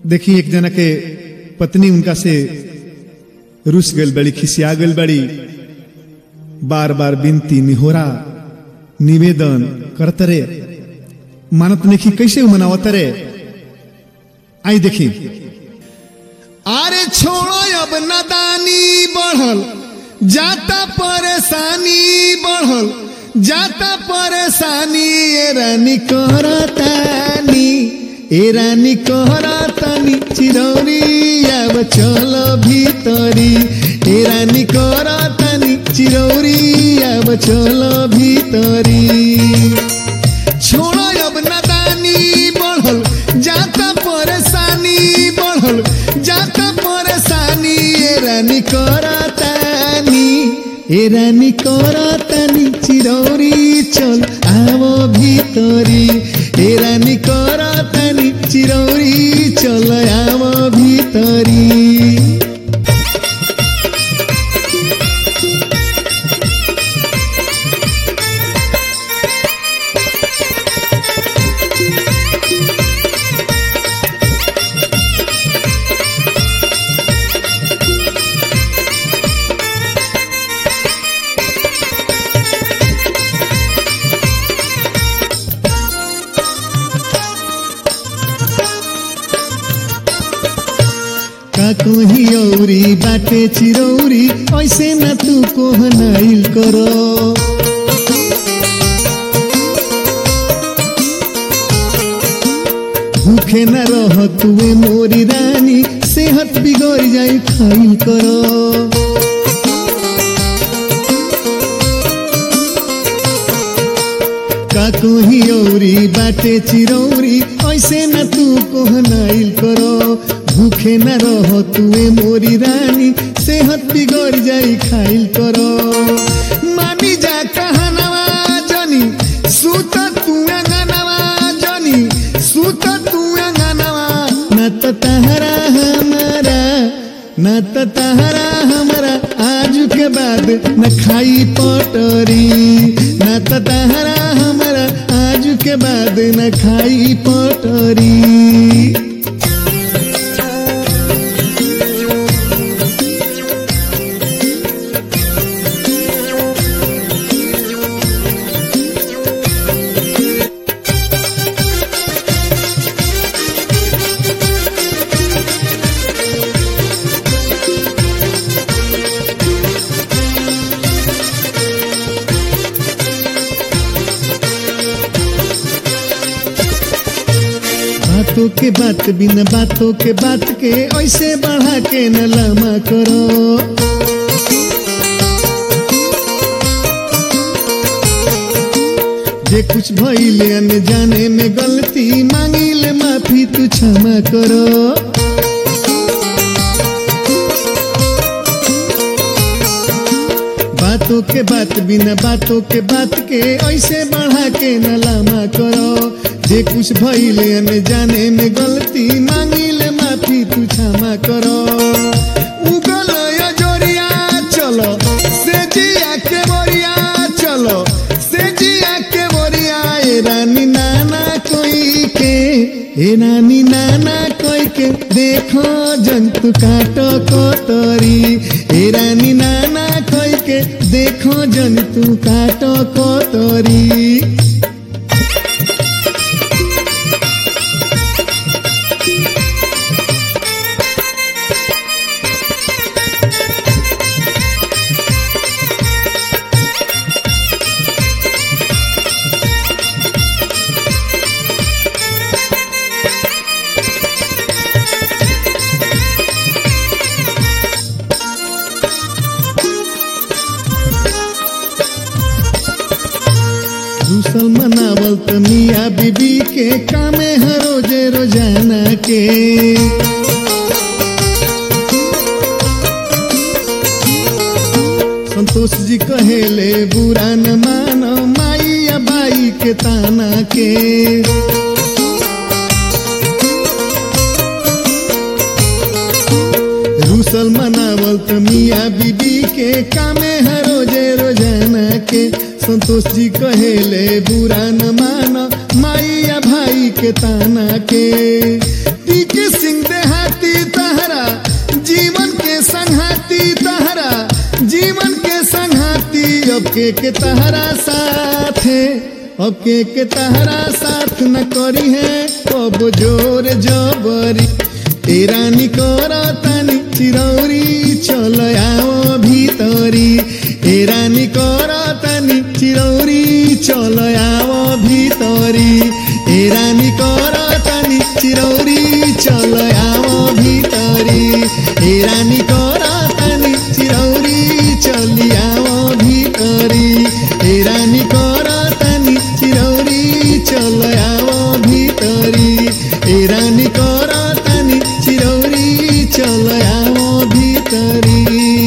देखी एक जना के पत्नी उनका से रुस गल बड़ी खिसिया गल बड़ी बार बार विनती निहोरा निवेदन करतरे मानत नहीं कैसे मनावतरे आई देखी अरे छोड़ो अब नदानी बढ़ल जाता परेशानी बढ़ल जाता परेशानी ए रानी करतानी ए रानी करतानी चिरौरी अब चल भीतरी ए रानी करतानी चिरौरी अब चल भीतरी छोड़ो अब नदानी बढ़ल जाता परेशानी बढ़ल जाता परेशानी ए रानी करतानी ए रानी करतानी चिरौरी चल आवो भीतरी ए रानी करतानी चिरौरी चल आवो भीतरी का कोही औरी बाटे चिरौरी ऐसे न तू कोहनाइल करो भूखे न रह तुए मोरी रानी सेहत बिगड़ जाई खाइल करो का कोही औरी बाटे चिरौरी ऐसे न तू कोहनाइल करो भूखे न रह तुए मोरी रानी सेहत बिगड़ जाई खाइल करो मानी जा कहनवा जनी सूत तू अंगनवा जनी सूत तू अंगनवा न त तहरा हमारा न त तहरा हमारा आज के बाद न खाई पटरी न त तहरा हमारा आज के बाद न खाई पटरी बातों के बात बिन बातों के बात के ऐसे बढ़ा के न लमा करो जे कुछ भइले अनजाने में गलती मांगिले माफी तू क्षमा करो बातों के बात बिना बातों के बात के ऐसे बढ़ा के न लामा करो जे कुछ भइले अनजाने में गलती मांगिले माफी तू क्षमा करो उगल जोरिया चलो से जिया के बोरिया चलो से जिया के बोरिया ए रानी नाना कोई के ए रानी नाना कोई के देखो जंतु काटो कोतरी ए रानी नाना कोई के देखो जंतु काटो कोतरी दूसल मनावल त मिया बीबी के कामे है रोजे रोजाना के संतोष जी कहेले बुरा न मानो माई या बाई के ताना के रूसल मनावल त मिया बीबी के कामे है रोजे रोजाना के संतोष जी कहेले बुरा न मान माई या भाई के ताना के टीके सिंह दे के के तहरा साथ है अब के के तहरा साथ न करी है कब जोर जबरी ए रानी करा तानी चिरौरी चल आओ भीतरी ए रानी करा तानी चिरौरी चल आओ भीतरी ए रानी करा तानी चिरौरी चल आओ भीतरी ए रानी करा तानी चिरौरी चली आओ भीतरी ए रानी करा तानी चिरौरी चल आओ भीतरी ए रानी करा तानी चिरौरी चल आओ भीतरी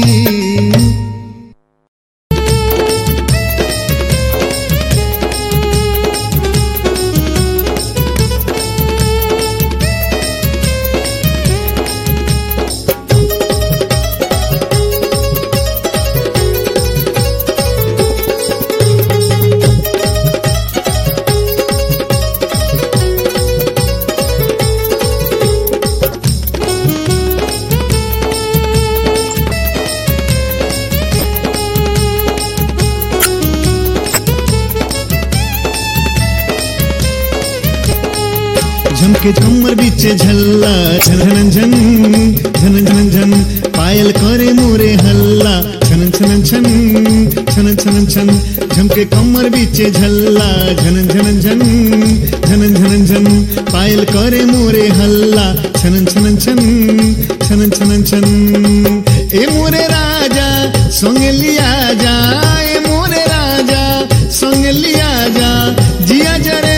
झमके झमर बीचे झल्ला झन झन झन झन झन झन पायल करे मोरे हल्ला छन छन छन छन छन छन झमके कमर बीचे झल्ला झन झन झन झन झन झन पायल करे मोरे हल्ला छन छन छन छन छन छन ए मोरे राजा संग लिया जा ए मोरे राजा संग लिया जा जिया जरे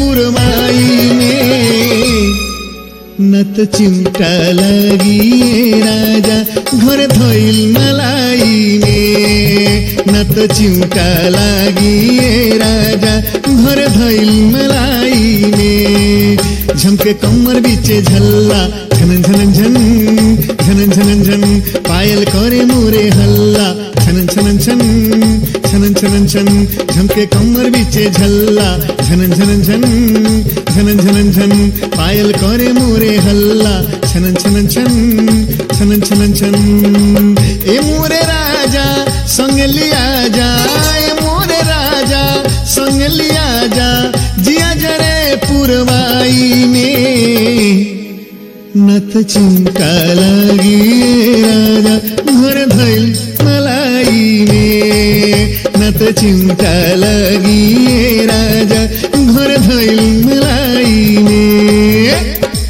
पुरमाई में नत चिमटा लगी राजा घर धोइल मलाई में नत चिमटा लगी राजा घर धोइल मलाई में झमके कमर बीचे झल्ला झन झन झन झन झन झन पायल करे मोरे हल्ला छन छन छन छन छन छन झमके कमर बीचे झल्ला झन झन झन झन झन झन पायल करे मोरे हल्ला छन छन छन छन छन छन ए मोरे राजा संग लिया जा ए मोरे राजा संग लिया जा जिया जरे पुरवाई में नत चिंता लगी राजा घर धैल मलाई में नत चिंता लगी राजा घर धैल मलाई में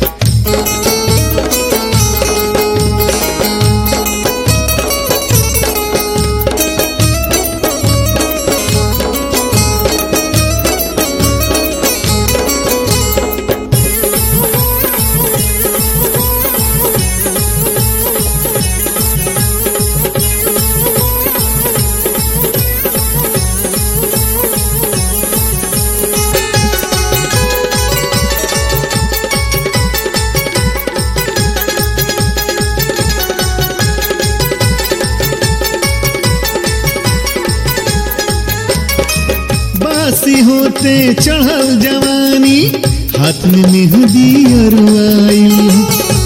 बासी होते चढ़ल जवानी हाथ में मेहंदी अरुआई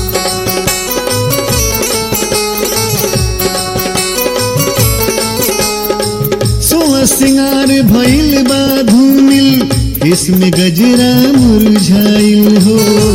सोलह सिंगार भइल बा धूमिल इसमें गजरा मुरझाइल हो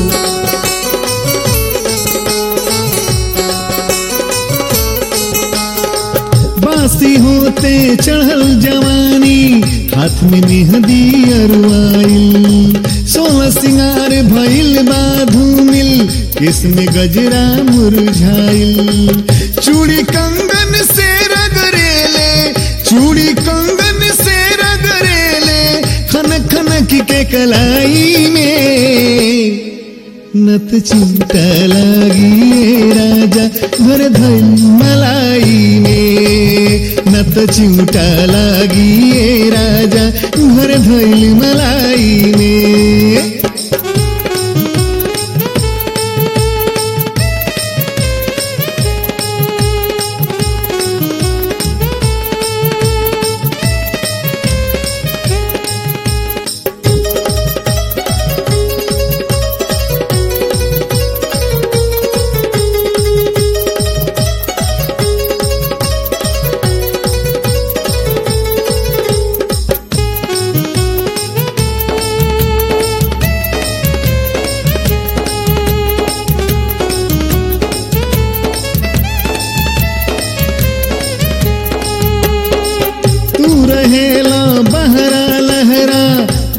बासी होते चढ़ल जवानी हाथ में मेहंदी अरुआइल सोलह सिंगार भइल बा धूमिल किसमें गजरा मुरझाइल चूड़ी कंगन से रगरेले चूड़ी कंगन से रगरेले खन खन के कलाई में नत चिंता लागी राजा घर धैल मलाई में नत चिंता लागी राजा घर धैल मलाई में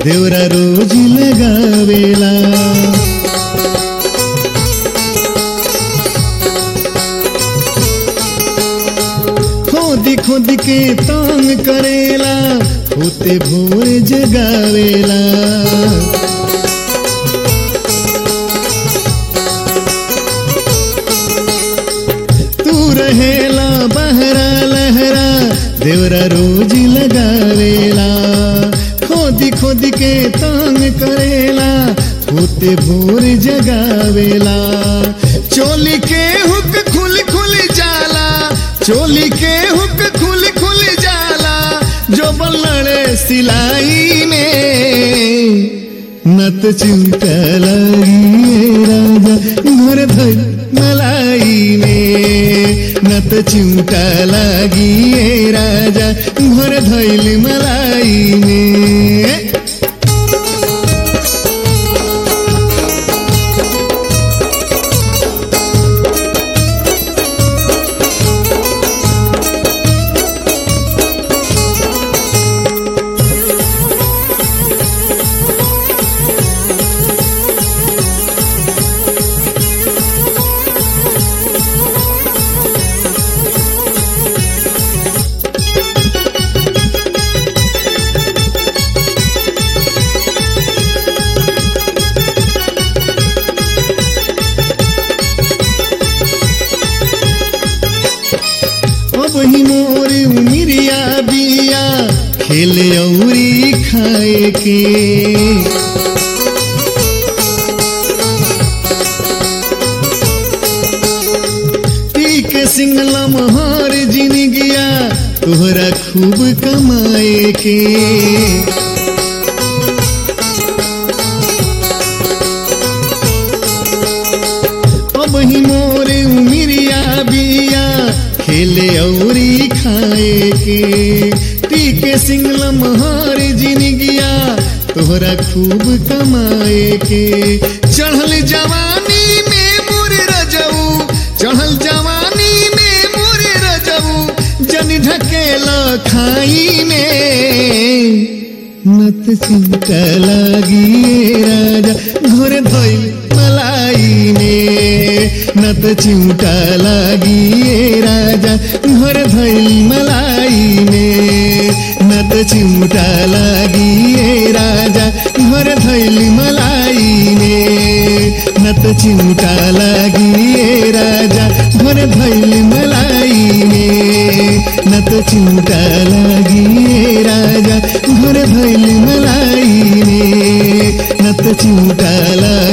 देवरा रोज लगावेला खोदी खोदी के तांग करेला होते भोर जगावेला तू रहेला बहरा लहरा देवरा रोज लगावेला खोदी खोदी के तांग करेला होते भोर जगावेला चोली के हुक खुल खुल जाला चोली के हुक खुल खुल जाला जो बल्लड़े सिलाई में नत चिंता लगी राजा घर धर मलाई में नत चिंता लगी राजा घर धैल मलाई में अब ही मोर उमिरिया बिया खेले औरी खाए के पी के सिंगला महार जिन गया तोहरा खूब कमाए के अब ही मोरे उमिरिया बिया खेले औरी खाए के पी के सिंगला महार जिन गया तोहरा खूब कमाए के चढ़ल जवानी में मुर रजऊ चढ़ल जवानी में मुर रजऊ जन ढकेल खाई में नत चिंता लागी राजा घोर धोइल मलाई में नत चिंता लागी राजा घर धैल मलाई में नत चिंता लागी राजा घर धैल मलाई में नत चिंता लागी राजा घर धैल मलाई में नत चिंता लागी राजा घर धैल मलाई में नत चिंता लागी